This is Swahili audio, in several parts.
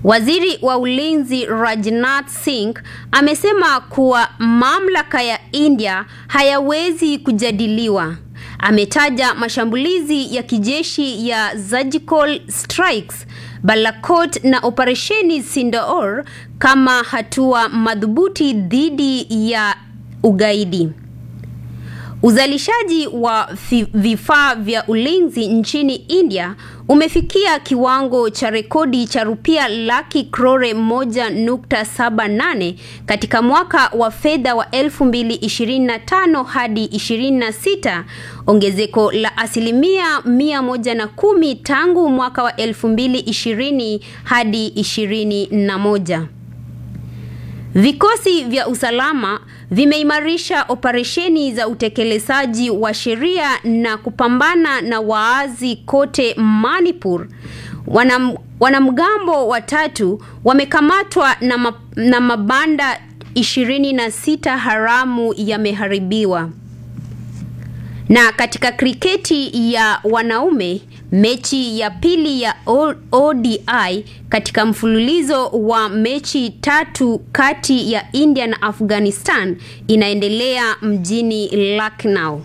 Waziri wa Ulinzi Rajnath Singh amesema kuwa mamlaka ya India hayawezi kujadiliwa. Ametaja mashambulizi ya kijeshi ya surgical strikes Balakot na operesheni Sindaor kama hatua madhubuti dhidi ya ugaidi. Uzalishaji wa vifaa vya ulinzi nchini India umefikia kiwango cha rekodi cha rupia laki krore moja nukta saba nane katika mwaka wa fedha wa 2025 hadi 26, ongezeko la asilimia mia moja na kumi tangu mwaka wa 2020 hadi 21. Vikosi vya usalama vimeimarisha operesheni za utekelezaji wa sheria na kupambana na waazi kote Manipur. Wanam, wanamgambo watatu wamekamatwa na, ma, na mabanda 26 haramu yameharibiwa. Na katika kriketi ya wanaume mechi ya pili ya ODI katika mfululizo wa mechi tatu kati ya India na Afghanistan inaendelea mjini Lucknow.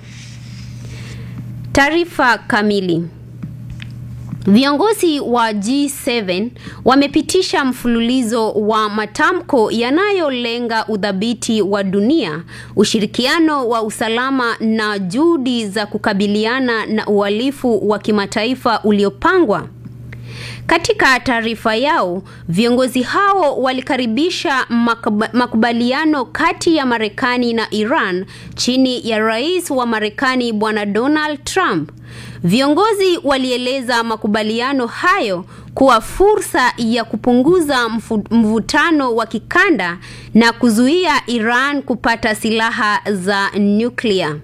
Taarifa kamili. Viongozi wa G7 wamepitisha mfululizo wa matamko yanayolenga udhabiti wa dunia, ushirikiano wa usalama na juhudi za kukabiliana na uhalifu wa kimataifa uliopangwa. Katika taarifa yao, viongozi hao walikaribisha makubaliano kati ya Marekani na Iran chini ya Rais wa Marekani Bwana Donald Trump. Viongozi walieleza makubaliano hayo kuwa fursa ya kupunguza mvutano wa kikanda na kuzuia Iran kupata silaha za nyuklia.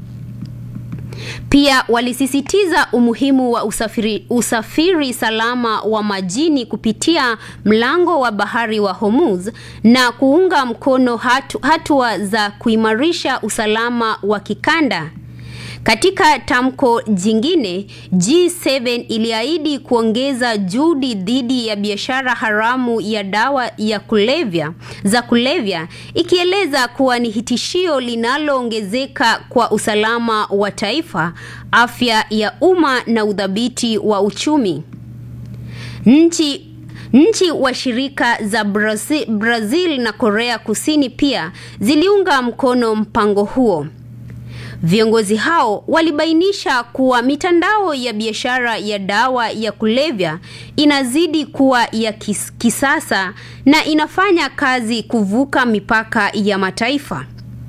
Pia walisisitiza umuhimu wa usafiri, usafiri salama wa majini kupitia mlango wa bahari wa Hormuz na kuunga mkono hatu, hatua za kuimarisha usalama wa kikanda. Katika tamko jingine, G7 iliahidi kuongeza juhudi dhidi ya biashara haramu ya dawa ya kulevya za kulevya, ikieleza kuwa ni hitishio linaloongezeka kwa usalama wa taifa, afya ya umma na udhabiti wa uchumi. Nchi Nchi washirika za Brazil, Brazil na Korea Kusini pia ziliunga mkono mpango huo. Viongozi hao walibainisha kuwa mitandao ya biashara ya dawa ya kulevya inazidi kuwa ya kis, kisasa na inafanya kazi kuvuka mipaka ya mataifa.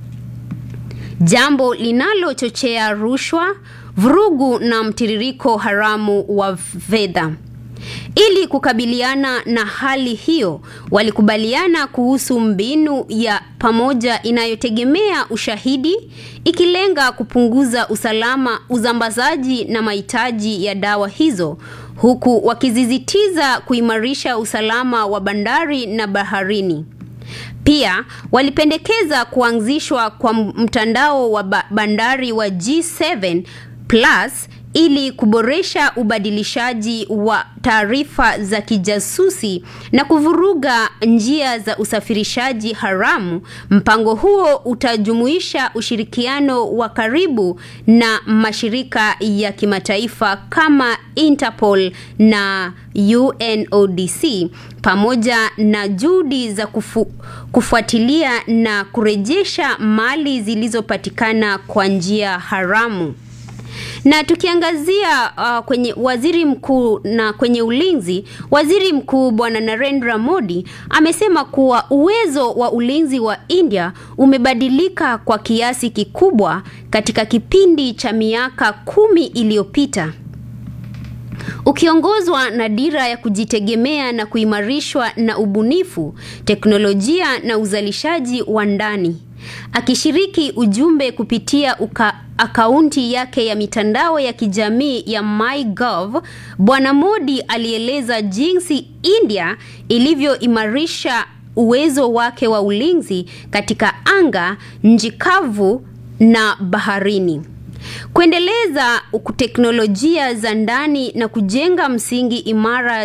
Jambo linalochochea rushwa, vurugu na mtiririko haramu wa fedha. Ili kukabiliana na hali hiyo, walikubaliana kuhusu mbinu ya pamoja inayotegemea ushahidi ikilenga kupunguza usalama, uzambazaji na mahitaji ya dawa hizo, huku wakizizitiza kuimarisha usalama wa bandari na baharini. Pia walipendekeza kuanzishwa kwa mtandao wa bandari wa G7 Plus ili kuboresha ubadilishaji wa taarifa za kijasusi na kuvuruga njia za usafirishaji haramu. Mpango huo utajumuisha ushirikiano wa karibu na mashirika ya kimataifa kama Interpol na UNODC pamoja na juhudi za kufu, kufuatilia na kurejesha mali zilizopatikana kwa njia haramu na tukiangazia uh, kwenye waziri mkuu na kwenye ulinzi, waziri mkuu bwana Narendra Modi amesema kuwa uwezo wa ulinzi wa India umebadilika kwa kiasi kikubwa katika kipindi cha miaka kumi iliyopita ukiongozwa na dira ya kujitegemea na kuimarishwa na ubunifu, teknolojia na uzalishaji wa ndani. Akishiriki ujumbe kupitia uka, akaunti yake ya mitandao ya kijamii ya MyGov, Bwana Modi alieleza jinsi India ilivyoimarisha uwezo wake wa ulinzi katika anga, nchi kavu na baharini. Kuendeleza teknolojia za ndani na kujenga msingi imara